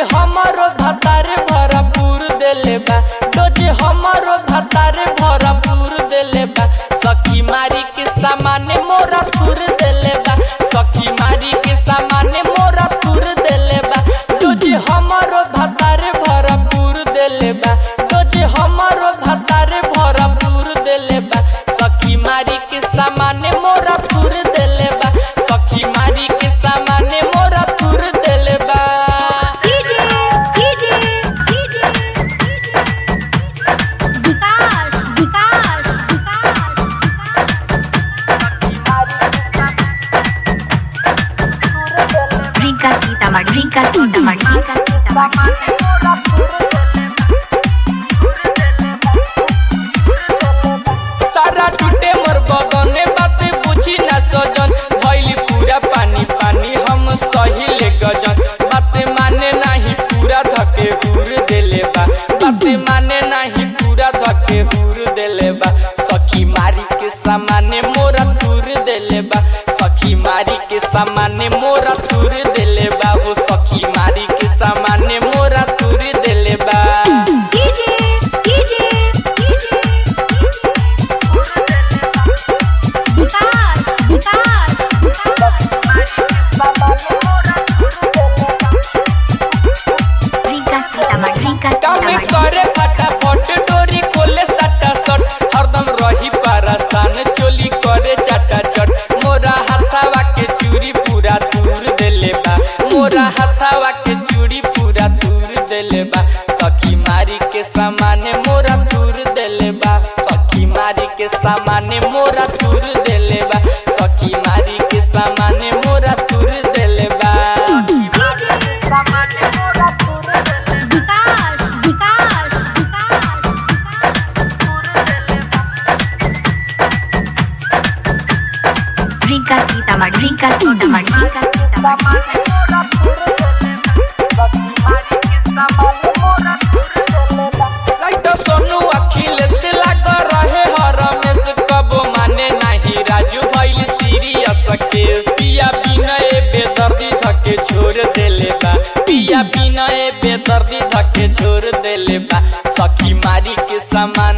हमारो भतारे भरपूर देले बा डोजे हमारो भतारे भरपूर देले बा सखी मारी के सामाने मोरा तुर देले बा सखी मारी के सामाने मोरा तुर देले बा डोजे हमारो भतारे भरपूर देले बा डोजे हमारो भतारे भरपूर देले बा सखी मारी के सामाने मोरा तुर देले बा सखी मारी के सामाने मोरा तुर देले बा DJ DJ DJ Vikas Vikas Rinka Sitamarhi, Rinka Sitamarhi, Rinka Sitamarhi. सारा टूटे मोर बगने बात बुझी ना सजन भइली पूरा पानी पानी हम सही ले गजन बात माने नाही पूरा धके हुर देले बा बात माने नाही पूरा धके हुर देले बा सखी मारी के सामाने मोरा तुर देले बा सखी मारी के सामाने मोरा तुर देले बा हो सखी मारी के सामाने मोरा तुर देले बा DJ DJ DJ Vikas Vikas Rinka Sitamarhi, Rinka काम Sitamarhi. करे फटाफट डोरी खोले सटा सट हरदम रही परेशान चोली करे चटा चट मोरा हाथावा के चूड़ी पूरा दूर देले बा मोरा हाथावा के चूड़ी पूरा दूर देले बा सखी मारी के सामाने मोरा दूर देले बा सखी मारी के सामाने मोरा दूर देले बा सखी मारी के सामाने मोरा दूर देले बा Vikas Vikas Rinka Sitamarhi, Rinka Sitamarhi, Rinka Sitamarhi. Light सोनू अखिल से लाग रहे हर रमेश कबो माने नाही राजू भइल सीरियस केस पिया बिनय बेदर्दी धके छोड़ देले बा पिया बिनय बेदर्दी धके छोड़ देले बा सखी मारी के सामान